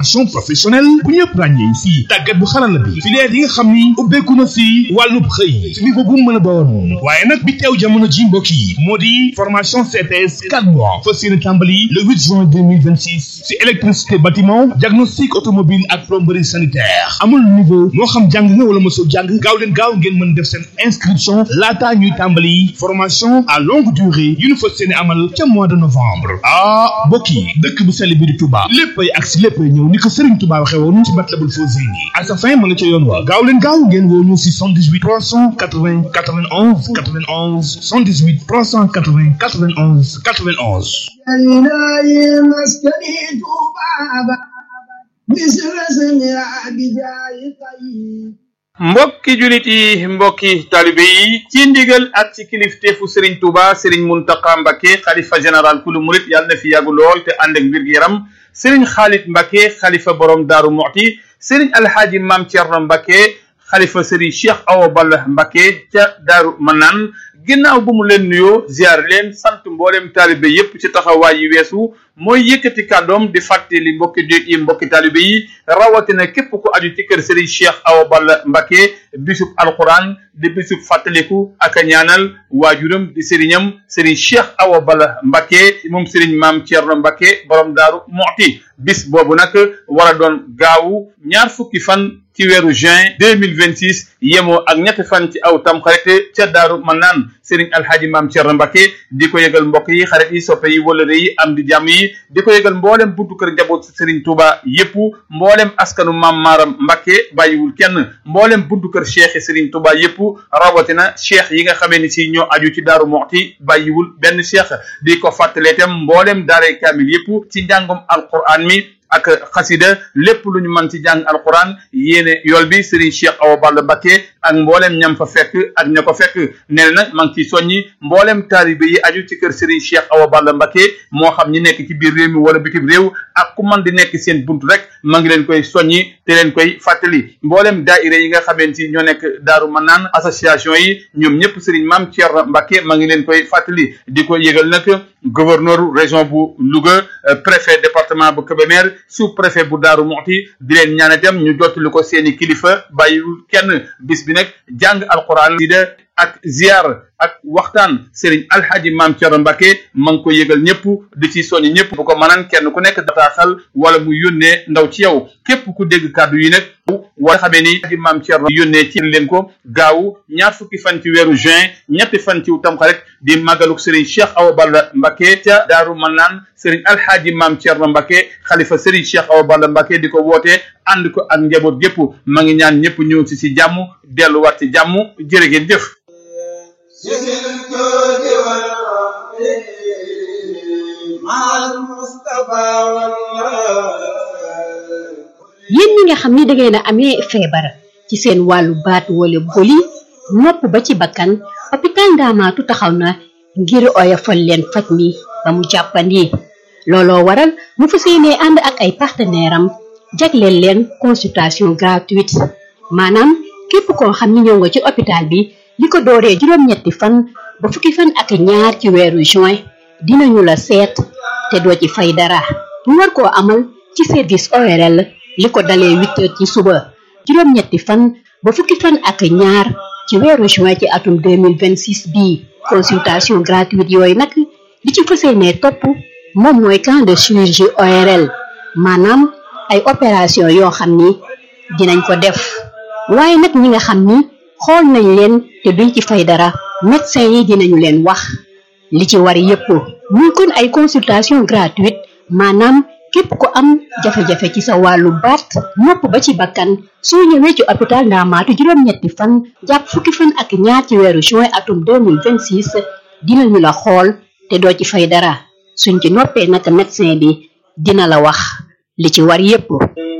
formation professionnelle bu ñëpp ràññee si tàggat bu xarala bi filière yi nga xam ni ubbeeku na si wàllub xëy si niveau bu mu mën a doon waaye nag bi teew jamono ji mbokk yi moo di formation CPS 4 mois fas yéene tàmbali le 8 juin 2026 si électricité bâtiment diagnostic automobile ak plomberie sanitaire amul niveau moo xam jàng nga wala mosoo jàng gaaw leen gaaw ngeen mën def seen inscription laataa ñuy tàmbali formation à longue durée yu ñu fas yéene amal ca mois de novembre ah mbokk yi dëkk bu sell bi di Touba léppay ak si léppay ñëw ni ko Serigne Touba waxee woon ci Matlabul Fawzayni à sa fin ma nga ca yoon wa gaaw leen gaaw ngeen woo ñu si 78 380 91 91 78 380 91 91 إلهي مسكني بابا مثل سمع بجاي طيب mbokki julit yi mbokki talibe yi ci ndigal ak ci kilifteefu Serigne Touba Serigne Mountakha Mbacké xalifa général kulu murit yàlla na fi yàggu lool te ànd ak mbir gi yaram Serigne Khalid Mbacké xalifa borom Daaru Muxti Serigne Alhaaji Maam Thierno Mbacké xalifa Serigne Cheikh Awa Balla Mbacké ca Daaru Manaan ginnaaw bu mu leen nuyoo ziar leen sant mboolem taalibe yépp ci taxawaay yi weesu mooy yëkkati kàddoom di fàttali mbokki déet yi mbokki taalibe yi rawatina képp ku aju ci kër Serigne Cheikh Awa Balla Mbacké bisub alquran di bisub fàttaliku ak a ñaanal waajuram di sëriñam Serigne Cheikh Awa Balla Mbacké moom Serigne Maam Thierno Mbacké borom Daaru Muxti bis boobu nag war a doon gaawu ñaar fukki fan ci weeru juin deux mille vingt six yemoo ak ñetti fan ci aw tam xarit ca daaru man naan Serigne Alhaji Maam Thierno Mbacké di ko yëgal mbokk yi xarit yi soppe yi wëlëre yi am di jàmm yi di ko yëgal mboolem buntu kër njaboot Serigne Touba yépp mboolem askanu Maam Maaram Mbacké bàyyiwul kenn mboolem buntu kër cheikh Serigne Touba yépp rawatina cheikh yi nga xamee ni si ñoo aju ci daaru Muxti bàyyiwul benn cheikh di ko fàttalee itam mboolem daaray kaamil yépp ci njàngum alquran mi ak xasida lépp lu ñu mën ci jàng alquran yéene yool bi Serigne Cheikh Awa Balla Mbacké ak mboolem ñam fa fekk ak ña ko fekk nee na nag maa ngi ciy soññi mboolem taalibe yi aju ci kër Serigne Cheikh Awa Balla Mbacké moo xam ñi nekk ci biir réew mi wala bitim réew ak ku man di nekk seen buntu rek maa ngi leen koy soññi te leen koy fàttali mboolem daaira yi nga xamante ci ñoo nekk Daaru Manaan association yi ñoom ñëpp Serigne Mame Thierno Mbacké maa ngi leen koy fàttali di ko yëgal nag gouverneur région bu Louga préfet département bu Kébémer sous préfet bu Daaru Muxti di leen ñaan itam ñu jottali ko seeni kilifa bàyyiwul kenn bis bi nag jàng alquran di de ak ziar ak waxtaan Serigne Alhaji Maam Thierno Mbacké ma ngi ko yëgal ñëpp di ci soññ ñëpp bu ko mënaan kenn ku nekk dataaxal wala mu yónnee ndaw ci yow képp ku dégg kàddu yi nag wala xamee ni Alhaji Maam Thierno yónnee ci leen ko gaaw ñaar fukki fan ci weeru juin ñetti fan ci tamxarit di màggaluk Serigne Cheikh Awa Balla Mbacké ca Daaru Manaan Serigne Alhaji Maam Thierno Mbacké xalifa Serigne Cheikh Awa Balla Mbacké di ko woote ànd ko ak njaboot gépp ma ngi ñaan ñëpp ñëw ci si jàmm delluwaat ci jàmm jërë ngeen jëf yéen ñi nga xam ni dangeen a amee feebar ci seen wàllu baat wala boli nopp ba ci bakkan hôpital Ndaamaatu taxaw na ngir oyofal leen faj mi ba mu jàppandi looloo waral mu fas yéenee ànd ak ay partenaire am jagleel leen consultation gratuite maanaam képp koo xam ni ñëw nga ci hôpital bi li ko dooree juróom-ñetti fan ba fukki fan ak ñaar ci weeru juin dinañu la seet te doo ci fay dara ñu war koo amal ci service ORL li ko dalee huit heures ci suba juróom-ñetti fan ba fukki fan ak ñaar ci weeru juin ci atum 2026 bii consultation gratuite yooyu nag li ci fas yéenee topp moom mooy camp de chirurgie ORL maanaam ay opération yoo xam ni dinañ ko def waaye nag ñi nga xam ni xool nañ leen te duñ ci fay dara médecin yi dinañu leen wax li ci war yépp muy kon ay consultation gratuite maanaam képp ku am jafe-jafe ci sa wàllu baat nopp ba ci bakkan soo ñëwee ci hôpital Ndaamaatu juróom-ñetti fan jàpp fukki fan ak ñaar ci weeru juin atum 2026 dinañu la xool te doo ci fay dara suñ ci noppee nag médecin bi dina la wax li ci war yépp